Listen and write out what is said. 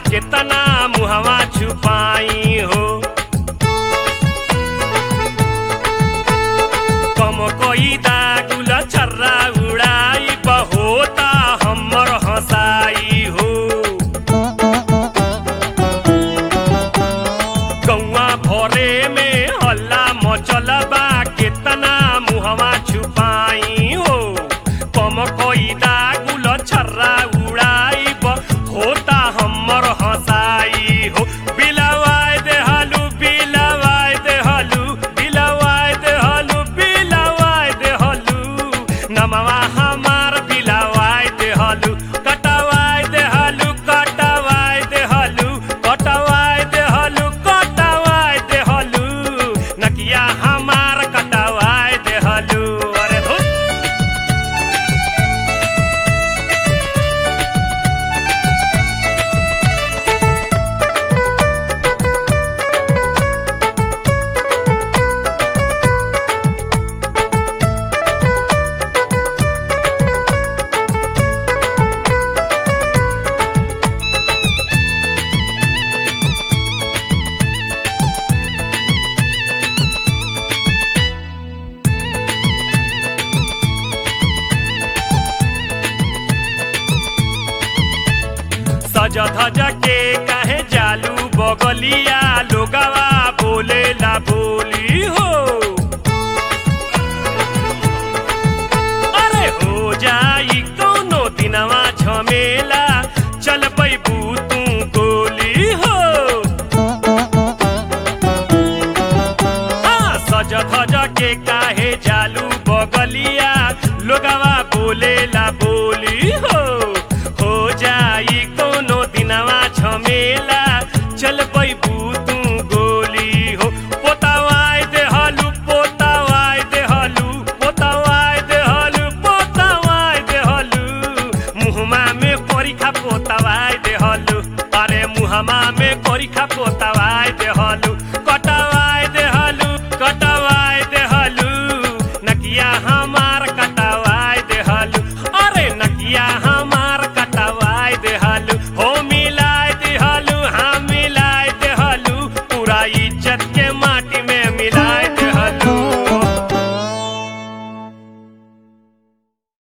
केतना मुहवा छुपाई हो कम कोई दागुल छर्रा उड़ाई बहोता हमर हंसाई हो गौवा भरे में हल्ला मचल बा केतना मुहवा छुपाई हो कम कोई दागुल छर्रा उड़ाई होता हमर हंसाई हो बिलवाय दे हलू बिलवाय दे हलू बिलवाय दे हलू बिलवाय दे हलू नमवा हमार बिलवाय दे हलू कटवाय दे हलू कटवाय दे हलू कटवाय दे हलू कटवाय दे हलू नकिया हमार कटवाय दे हलू अरे धुत सज धज के कहे जालू बगलिया लोगवा बोले ला बोली हो अरे हो जाई कोनो दिनवा झमेला चल पैबू तू गोली हो हाँ, सज धज के काहे जालू बगलिया लोगवा बोले ला बोली हो हो जाई कोनो दिनवा झमेला चल पैबू तू गोली हो पोतावाय दे हलू पोतावाय दे हलू पोतावाय दे हलू पोतावाय दे हलू मुहमा में परीक्षा पोतावाय दे हलू अरे मुहमा में परीक्षा पोतावाय